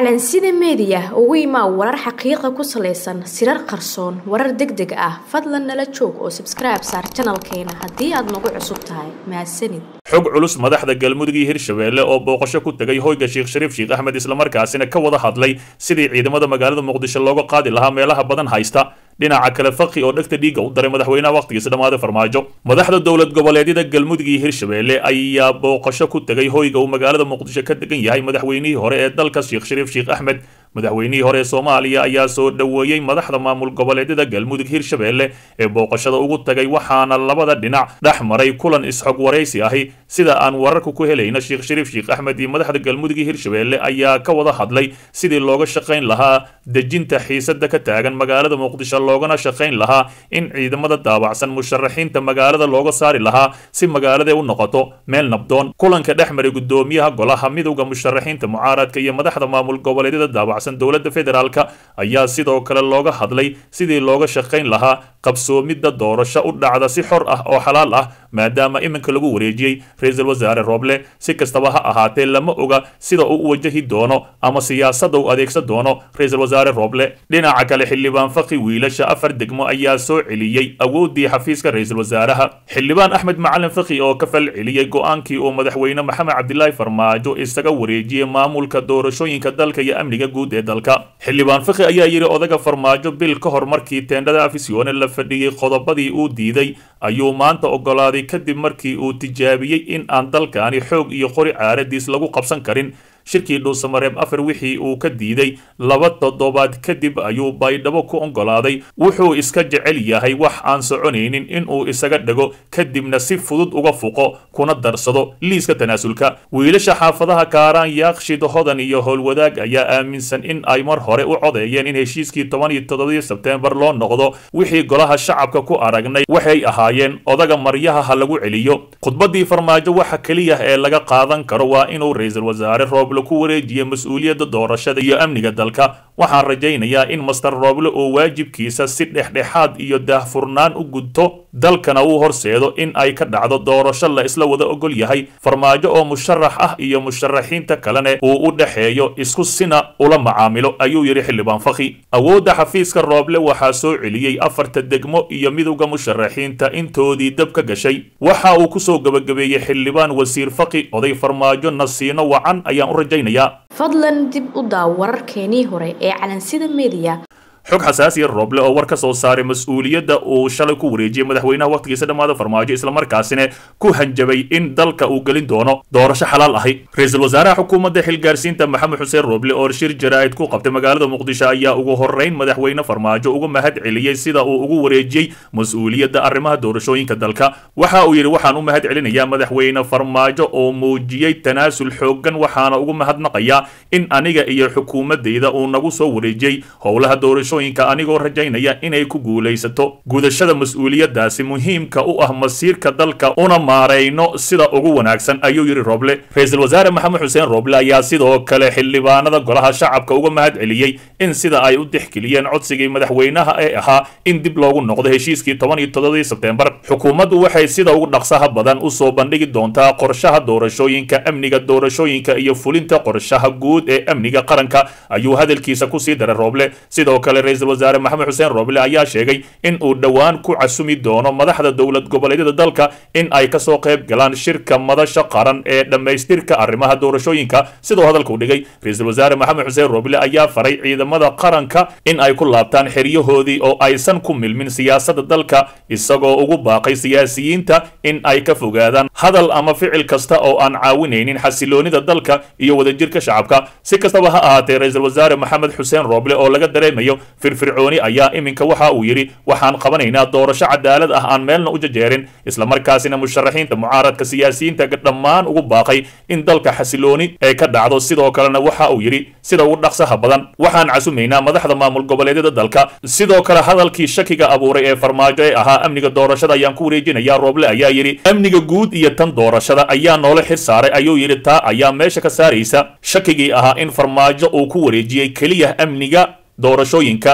calansida meediya ugu imaa warar xaqiiqa ku salaysan sirar qarsoon warar deg deg ah fadlan nala joog oo sabskribe saar janalkeena haddii aad nagu cusub tahay mahadsanid xog culus madaxda galmudug iyo hirshabeelle oo booqasho ku tegay hoyga sheekh shariif sheekh axmed islamarkaasina ka wada hadlay sidii ciidamada magaalada muqdisho looga qaadi lahaa meelaha badan haysta dhinaca kale faqi oo dhegta dhiigga u daray madaxweynaha wakhtigiisa dhammaaday farmaajo madaxda dowlad goboleedyada galmudug iyo hirshabeelle ayaa booqasho ku tegay hoyga uu magaalada muqdisho ka degan yahay madaxweynihii hore ee dalka sheekh shariif sheekh axmed madaxweynihii hore ee soomaaliya ayaa soo dhoweeyey madaxda maamul goboleedyada galmudug hirshabeelle ee booqashada ugu tagay waxaana labada dhinac dhex maray kulan isxog waraysi ahi sida aan wararka ku helayna sheekh shariif sheekh axmed iyo madaxda galmudug iyo hirshabeelle ayaa ka wada hadlay sidii looga shaqayn lahaa dejinta xiisada ka taagan magaalada muqdisho loogana shaqayn lahaa in ciidamada daabacsan musharaxiinta magaalada looga saari lahaa si magaalada u noqoto meel nabdoon kulanka dhex maray gudoomiyaha golaha midowda musharaxiinta mucaaradka iyo madaxda maamul goboleedyada daabacsan dowladda federaalka ayaa sidoo kale looga hadlay sidii looga shaqayn lahaa qabsoomidda doorasho u dhacda si xor ah oo xalaal ah maadaama iminka lagu wareejiyey ra-iisul wasaare rooble si kastaba ha ahaatee lama oga sida uu u wajahi doono ama siyaasadda uu adeegsan doono ra-iisul wasaare rooble dhinaca kale xildhibaan faqi wiilasha afar degmo ayaa soo celiyey awooddii xafiiska ra-iisul wasaaraha xildhibaan axmed macalin faqi oo ka fal celiyey go-aankii uu madaxweyne maxamed cabdilaahi farmaajo isaga wareejiyey maamulka doorashooyinka dalka iyo amniga guud ee dalka xildhibaan faqi ayaa yidhi odaga farmaajo bil ka hor markii teendhada afisyoone la fadhiyey qodobadii uu diiday ayuu maanta ogolaaday kadib markii uu tijaabiyey in aan dalkaani xoog iyo qori caaradiis lagu qabsan karin shirkii dhuusamareeb afar wixii uu ka diiday laba toddobaad kadib ayuu baydhabo ku oggolaaday wuxuu iska jecel yahay wax aan soconaynin inuu isaga dhego kadibna si fudud uga fuqo kuna darsado liiska tanaasulka wiilasha xaafadaha kaaraan yaaqshid hodan iyo howlwadaag ayaa aaminsan in ay mar hore u codeeyeen in heshiiskii toban iyo toddobadii sebteembar loo noqdo wixii golaha shacabka ku aragnay waxay ahaayeen odaga maryaha ha lagu celiyo khudbadii farmaajo waxa keliya ee laga qaadan karo waa inuu ra-iisul wasaare roob ku wareejiya mas-uuliyadda doorashada iyo amniga dalka waxaan rajaynayaa in master rooble oo waajibkiisa si dhexdhexaad iyo daahfurnaan u gudto dalkana uu horseedo in ay ka dhacdo doorasho la isla wada ogol yahay farmaajo oo musharax ah iyo musharaxiinta kalene uu u dhexeeyo isku sina ula macaamilo ayuu yidhi xildhibaan faqi awoodda xafiiska rooble waxaa soo celiyey afarta degmo iyo midowda musharaxiinta intoodii dab ka gashay waxa uu kusoo gebagabeeyey xildhibaan wasiir faqi oday farmaajo nasiino wacan ayaan u rajaynayaa fadlan dib u daaw wararkeenii hore ee calansida meediya xog xasaasiya rooble oo war ka soo saaray mas-uuliyadda uu shalay ku wareejiyey madaxweynaha wakhtigiisa dhammaada farmaajo islamarkaasina ku hanjabay in dalka uu gelin doono doorasho xalaal ahi ra-iisul wasaaraha xukuumadda xilgaarsiinta maxamed xuseen rooble oo shir jaraa'id ku qabtay magaalada muqdisho ayaa ugu horreyn madaxweyne farmaajo uga mahad celiyey sida uu ugu wareejiyey mas-uuliyadda arrimaha doorashooyinka dalka waxa uu yidhi waxaan u mahad celinayaa madaxweyne farmaajo oo muujiyey tanaasul xooggan waxaana ugu mahadnaqayaa in aniga iyo xukuumaddayda uu nagu soo wareejiyey howlaha doorasho anigoo rajaynaya inay ku guulaysato gudashada mas-uuliyadaasi muhiimka u ah masiirka dalka una maarayno sida ugu wanaagsan ayuu yidhi rooble ra-iisul wasaare maxamed xuseen rooble ayaa sidoo kale xildhibaanada golaha shacabka uga mahad celiyey in sida ay u dixgeliyeen codsigii madaxweynaha ee ahaa in dib loogu noqdo heshiiskii toban iyo toddobadii sebteembar xukuumaddu waxay sida ugu dhaqsaha badan usoo bandhigi doontaa qorshaha doorashooyinka amniga doorashooyinka iyo fulinta qorshaha guud ee amniga qaranka ayuu hadalkiisa kusii daray rooble sidoo kale ra-iisul wasaare maxamed xuseen rooble ayaa sheegay in uu dhowaan ku casumi doono madaxda dowlad goboleedyada dalka in ay kasoo qayb galaan shirka madasha qaran ee dhammaystirka arrimaha doorashooyinka sidoo hadalkuu dhigay ra-iisul wasaare maxamed xuseen rooble ayaa faray ciidamada qaranka in ay ku laabtaan xeryahoodii oo aysan ku milmin siyaasadda dalka isagoo ugu baaqay siyaasiyiinta in ay ka fogaadaan hadal ama ficil kasta oo aan caawinaynin xasiloonida dalka iyo wadajirka shacabka si kastaba ha ahaatee ra-iisul wasaare maxamed xuseen rooble oo laga dareemayo firfircooni ayaa iminka waxa uu yidhi waxaan qabanaynaa doorasho cadaalad ah aan meelna u jajeerin islamarkaasina musharaxiinta mucaaradka siyaasiyiinta dhammaan ugu baaqay in dalka xasilooni ee ka dhacdo sidoo kalena waxa uu yidhi sida ugu dhaqsaha badan waxaan casumaynaa madaxda maamul goboleedyada dalka sidoo kale hadalkii shakiga abuuray ee farmaajo ee ahaa amniga doorashada ayaan ku wareejinayaa rooble ayaa yidhi amniga guud iyo tan doorashada ayaa noola xir saaray ayuu yidhi taa ayaa meesha ka saaraysa shakigii ahaa in farmaajo uu ku wareejiyey keliya amniga doorashooyinka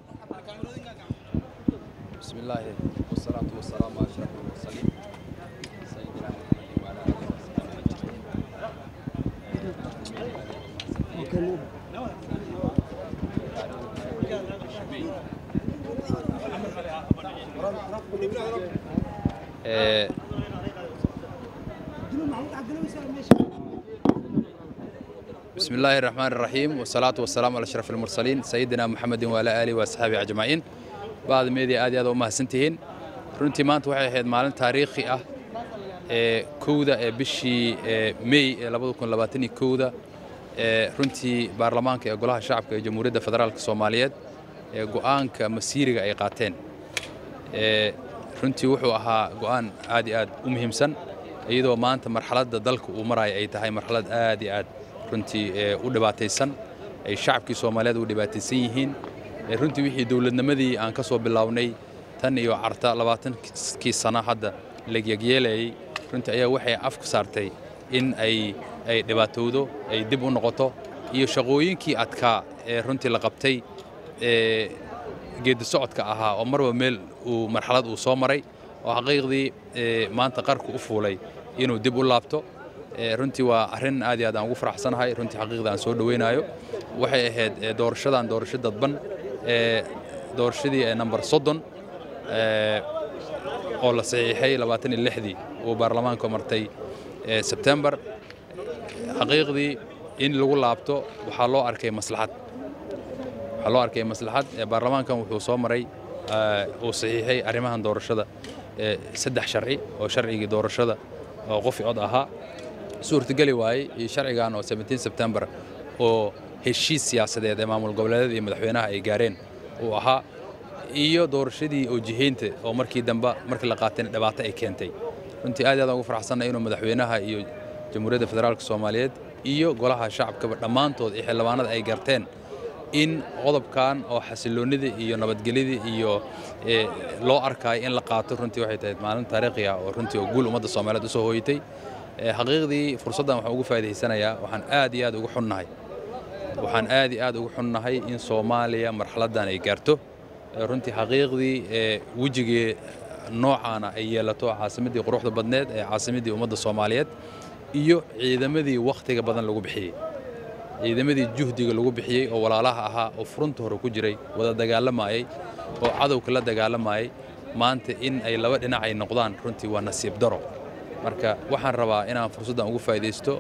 بسم الله والصلاة والسلام على أشرف المرسلين سيدنا محمد وعلى آله وصحبه أجمعين بسم الله الرحمن الرحيم والصلاة والسلام على أشرف المرسلين سيدنا محمد وعلى آله وأصحابه أجمعين بعد ميديا آدي هذا وما سنتهين runtii maanta waxay ahayd maalin taariikhi ah ee kowda ee bishii may ee labada kun labaatan iyo kowda ee runtii baarlamaanka ee golaha shacabka ee jamhuuriyadda federaalka soomaaliyeed ee go'aanka masiiriga ay qaateen ee runtii wuxuu ahaa go'aan aad iyo aad u muhiimsan iyadoo maanta marxaladda dalka uu maraayo ay tahay marxalad aad iyo aad runtii u dhibaataysan ay shacabkii soomaaliyeed u dhibaataysan yihiin runtii wixii dowladnimadii aan ka soo bilownay tan iyo carta labaatankii sano hadda lagyagyeelayay runtii ayaa waxay afku saartay in ay ay dhibaatowdo ay dib u noqoto iyo shaqooyinkii adkaa ee runtii la qabtay ee geedi socodka ahaa oo marba meel uu marxalad uu soo maray oo xaqiiqdii maanta qarku u fuulay inuu dib u laabto runtii waa arrin aad iyo aad aan ugu faraxsanahay runtii xaqiiqda aan soo dhoweynayo waxay ahayd doorashadan doorasho dadban ee doorashadii ee namber soddon oo la saxiixay labaatan iyo lixdii uu baarlamaanku martay sebtembar xaqiiqdii in lagu laabto waxaa loo arkay maslaxad waxaa loo arkay maslaxad baarlamaankan wuxuu soo maray uu saxiixay arrimahan doorashada saddex sharci oo sharcigii doorashada oo qofi cod ahaa suurtageli waayey iyo sharcigan oo sebtembar oo heshiis siyaasadeed ee maamul goboleedyada iyo madaxweynaha ay gaareen uu ahaa iyo doorashadii oo jihaynta oo markii dambe markii la qaatayna dhibaato ay keentay runtii aad aad ugu faraxsannahay inuu madaxweynaha iyo jamhuuriyadda federaalka soomaaliyeed iyo golaha shacabkaba dhammaantood iyo xildhibaanada ay garteen in qodobkan oo xasiloonnida iyo nabadgelyada iyo loo arkaayo in la qaato runtii waxay tahay maalin taariikhi ah oo runtii oo guul ummadda soomaaliyeed usoo hooyatay xaqiiqdii fursaddan waxaan ugu faa'idaysanayaa waxaan aad iyo aad ugu xunnahay waxaan aad iyo aad ugu xunnahay in soomaaliya marxaladdan ay gaarto runtii xaqiiqdii wejigii noocaana ay yeelato caasimaddii quruxda badneed ee caasimaddii ummadda soomaaliyeed iyo ciidamadii wakhtiga badan lagu bixiyey ciidamadii juhdiga lagu bixiyey oo walaalaha ahaa oo furunta hore ku jiray wada dagaalamayey oo cadowka la dagaalamayey maanta in ay laba dhinac ay noqdaan runtii waa nasiib daro marka waxaan rabaa inaan fursaddan ugu faa'iidaysto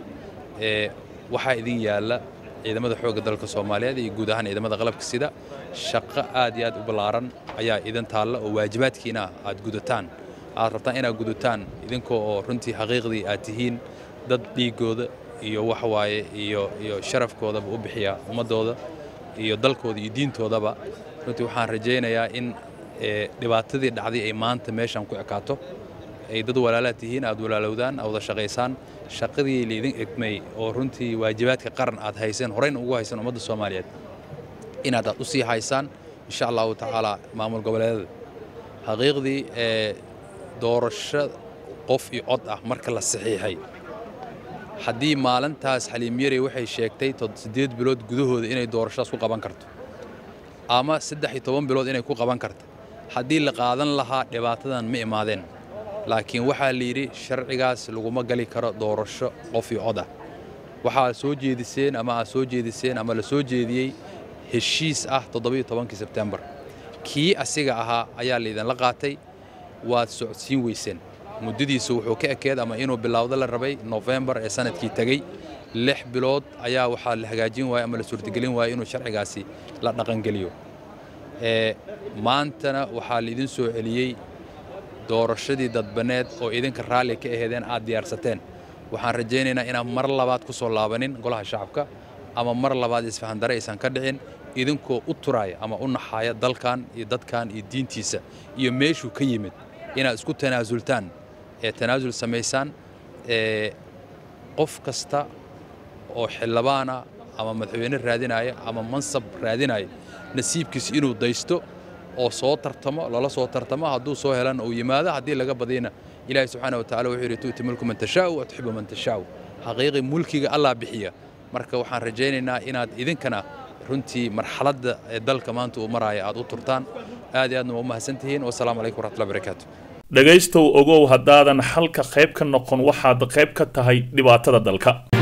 waxaa idin yaalla ciidamada xoogga dalka soomaaliyeed iyo guud ahaan ciidamada qalabka sida shaqo aad iyo aad u ballaaran ayaa idin taalla oo waajibaadkiina aad gudataan aad rabtaan inaad gudataan idinkoo oo runtii xaqiiqdii aad tihiin dad dhiiggooda iyo waxwaaye iyo iyo sharafkoodaba u bixiya ummaddooda iyo dalkooda iyo diintoodaba runtii waxaan rajaynayaa in dhibaatadii dhacday ay maanta meeshan ku ekaato ay dad walaalaad tihiin aad walaalowdaan aad wada shaqaysaan shaqadii laydin egmay oo runtii waajibaadka qaran aad hayseen horeyna ugu haysan ummadda soomaaliyeed inaad aad u sii haysaan insha allahu tacaala maamul goboleedada xaqiiqdii ee doorasho qof iyo cod ah marka la saxiixay haddii maalintaas xaliim yari waxay sheegtay siddeed bilood gudahooda inay doorashadaas ku qaban karto ama saddex iyo toban bilood inay ku qaban karto haddii la qaadan lahaa dhibaatadan ma imaadeen laakiin waxaa la yidhi sharcigaas laguma gali karo doorasho qof iyo cod ah waxaad soo jeediseen ama aad soo jeediseen ama la soo jeediyey heshiis ah toddobiyo tobankii sebtembar kii asiga ahaa ayaa laydinla qaatay waad socodsiin weyseen muddadiisa wuxuu ka ekeed ama inuu bilowdo la rabay nofembar ee sanadkii tegey lix bilood ayaa waxaa la hagaajin waaya ama la suurtagelin waaya inuu sharcigaasi la dhaqangeliyo maantana waxaa laidin soo celiyey doorashadii dadbaneed oo idinka raalli ka aheedeen aad diyaarsateen waxaan rajaynaynaa inaan mar labaad ku soo laabanin golaha shacabka ama mar labaad isfahandare aysan ka dhicin idinkoo u turaaya ama u naxaaya dalkan iyo dadkan iyo diintiisa iyo meeshuu ka yimid inaad isku tanaasultaan ee tanaasul samaysaan ee qof kasta oo xildhibaana ama madaxweyne raadinaya ama mansab raadinaya nasiibkiisa inuu daysto oo soo tartamo lala soo tartamo hadduu soo helana uu yimaado haddii laga badiyna ilaahi subxaana wa tacala wuxuu yidhi tu'ti mulku man tashaa'u wa tuxibu man tashaa'u xaqiiqi mulkiga allah bixiya marka waxaan rajaynaynaa inaad idinkana runtii marxaladda ee dalka maanta uu maraya aad u turtaan aad iyo aadna waa u mahadsantihiin wasalaamu calaykum waraxmatullahi barakaatu dhegaystow ogow haddaadan xalka qayb ka noqon waxaad qayb ka tahay dhibaatada dalka